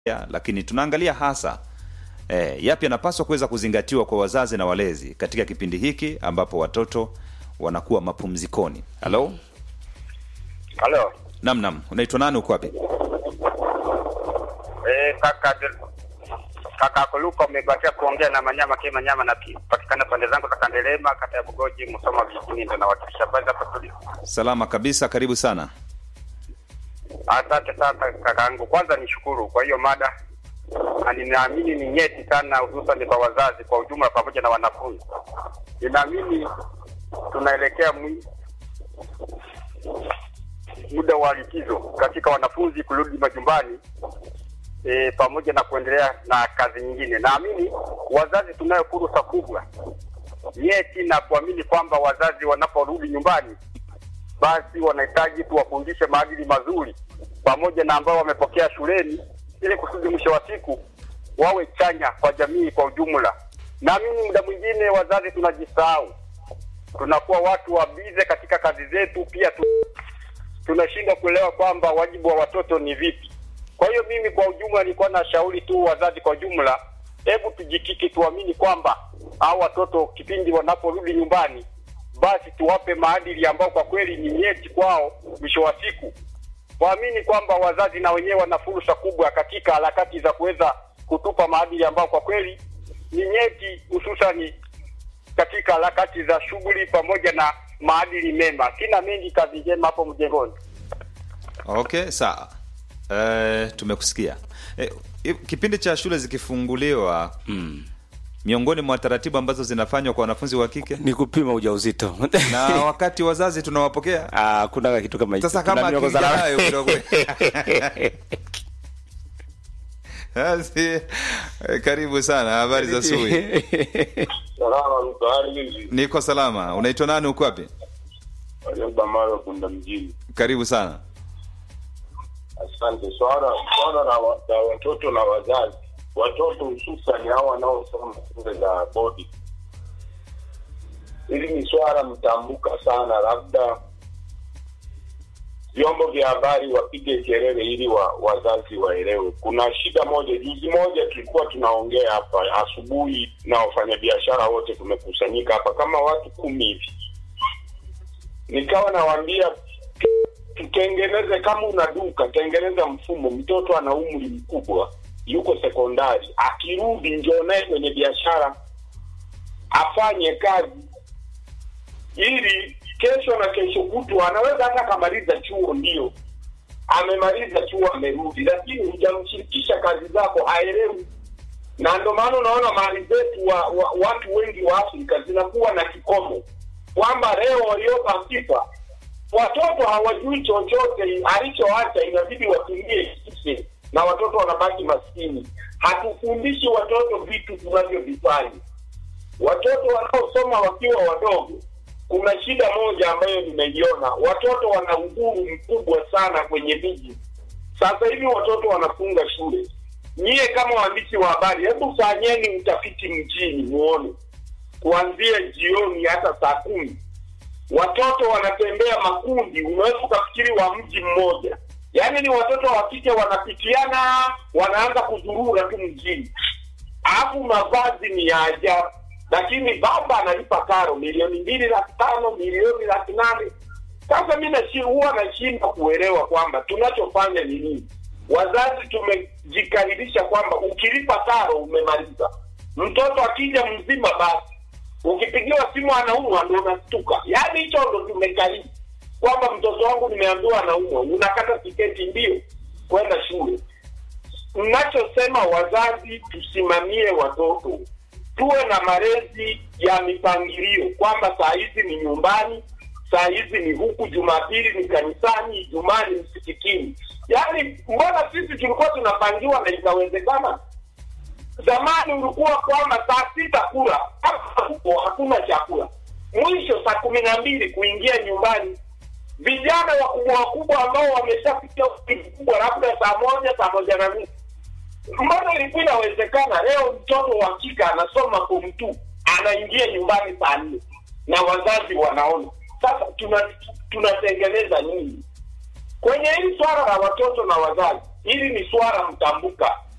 ya, lakini tunaangalia hasa eh, yapi yanapaswa kuweza kuzingatiwa kwa wazazi na walezi katika kipindi hiki ambapo watoto wanakuwa mapumzikoni. Halo, Halo. nam nam, unaitwa nani? Uko wapi? Eh, kaka kaka Kuluka umebakia kuongea na Manyama Kema Manyama na patikana pande zangu za Kandelema kata ya Bugoji Musoma vijijini ndo nawakilisha baadhi hapa studio. Salama kabisa, karibu sana. Asante sana kakaangu. Kwanza nishukuru kwa hiyo mada. Na ninaamini ni nyeti sana hususan kwa wazazi kwa ujumla pamoja na wanafunzi. Ninaamini tunaelekea mwi- muda wa likizo katika wanafunzi kurudi majumbani e, pamoja na kuendelea na kazi nyingine. Naamini wazazi tunayo fursa kubwa nyeti na kuamini kwamba wazazi wanaporudi nyumbani, basi wanahitaji tuwafundishe maadili mazuri pamoja na ambao wamepokea shuleni, ili kusudi mwisho wa siku wawe chanya kwa jamii kwa ujumla. Naamini muda mwingine wazazi tunajisahau, tunakuwa watu wabize katika kazi zetu, pia tu, tunashindwa kuelewa kwamba wajibu wa watoto ni vipi. Kwa hiyo mimi kwa ujumla nilikuwa na shauri tu wazazi kwa ujumla, hebu tujikiki, tuamini kwamba hao watoto kipindi wanaporudi nyumbani, basi tuwape maadili ambao kwa kweli ni nyeti kwao. Mwisho wa siku waamini kwamba wazazi na wenyewe wana fursa kubwa katika harakati za kuweza kutupa maadili ambao kwa kweli ni nyeti, hususani katika harakati za shughuli pamoja na maadili mema. Sina mengi, kazi njema hapo mjengoni. Okay, sawa. Eh, tumekusikia. Eh, i- kipindi cha shule zikifunguliwa Mm. miongoni mwa taratibu ambazo zinafanywa kwa wanafunzi wa kike ni kupima ujauzito na wakati wazazi tunawapokea Ah, kuna kitu kama hicho. sasa kama Kuna miongozo akija na- nayo kidogo Basi, eh, karibu sana habari za asubuhi Salama mtaani hizi. niko salama unaitwa nani uko wapi Walioba mawe kunda mjini. karibu sana Asante. Swala swala la, wa- la watoto na wazazi, watoto hususan hao wanaosoma shule za bodi, hili ni swala mtambuka sana, labda vyombo vya habari wapige kelele ili wa, wazazi waelewe. Kuna shida moja, juzi moja tulikuwa tunaongea hapa asubuhi na wafanyabiashara wote tumekusanyika hapa kama watu kumi hivi, nikawa nawaambia tutengeneze kama una duka tengeneza mfumo mtoto ana umri mkubwa yuko sekondari akirudi njoo naye kwenye biashara afanye kazi ili kesho na kesho kutwa anaweza hata akamaliza chuo ndio amemaliza chuo amerudi lakini hujamshirikisha kazi zako aelewi na ndio maana unaona mali zetu wa, wa, watu wengi wa afrika zinakuwa na kikomo kwamba leo waliopa FIFA watoto hawajui chochote alichoacha, inabidi watumie kise na watoto wanabaki maskini. Hatufundishi watoto vitu tunavyovifanya. Watoto wanaosoma wakiwa wadogo, kuna shida moja ambayo nimeiona, watoto wana uhuru mkubwa sana kwenye miji. Sasa hivi watoto wanafunga shule. Nyie kama waandishi wa habari, hebu fanyeni utafiti mjini muone, kuanzia jioni hata saa kumi watoto wanatembea makundi, unaweza ukafikiri wa mji mmoja. Yaani ni watoto wa kike wanapitiana, wanaanza kuzurura tu mjini, alafu mavazi ni ya ajabu, lakini baba analipa karo milioni mbili laki tano milioni laki nane. Sasa mi nashi- huwa nashindwa kuelewa kwamba tunachofanya ni nini. Wazazi tumejikaririsha kwamba ukilipa karo umemaliza. Mtoto akija mzima basi ukipigiwa simu anaumwa ndo unastuka. Yaani hicho ndo tumekariri kwamba mtoto wangu nimeambiwa anaumwa, unakata tiketi mbio kwenda shule. Mnachosema wazazi, tusimamie watoto, tuwe na malezi ya mipangilio kwamba saa hizi ni nyumbani, saa hizi ni huku, Jumapili ni kanisani, Ijumaa ni msikitini. Yaani mbona sisi tulikuwa tunapangiwa na ikawezekana? zamani ulikuwa kwamba saa sita kula kama huko hakuna chakula mwisho saa kumi na mbili kuingia nyumbani vijana wakubwa wakubwa ambao wameshafikia umri mkubwa labda saa moja saa moja na nusu mbona ilikuwa inawezekana leo mtoto wa kike anasoma form two anaingia nyumbani saa nne na wazazi wanaona sasa tuna tunatengeneza nini kwenye hili swala la watoto na wazazi hili ni swala mtambuka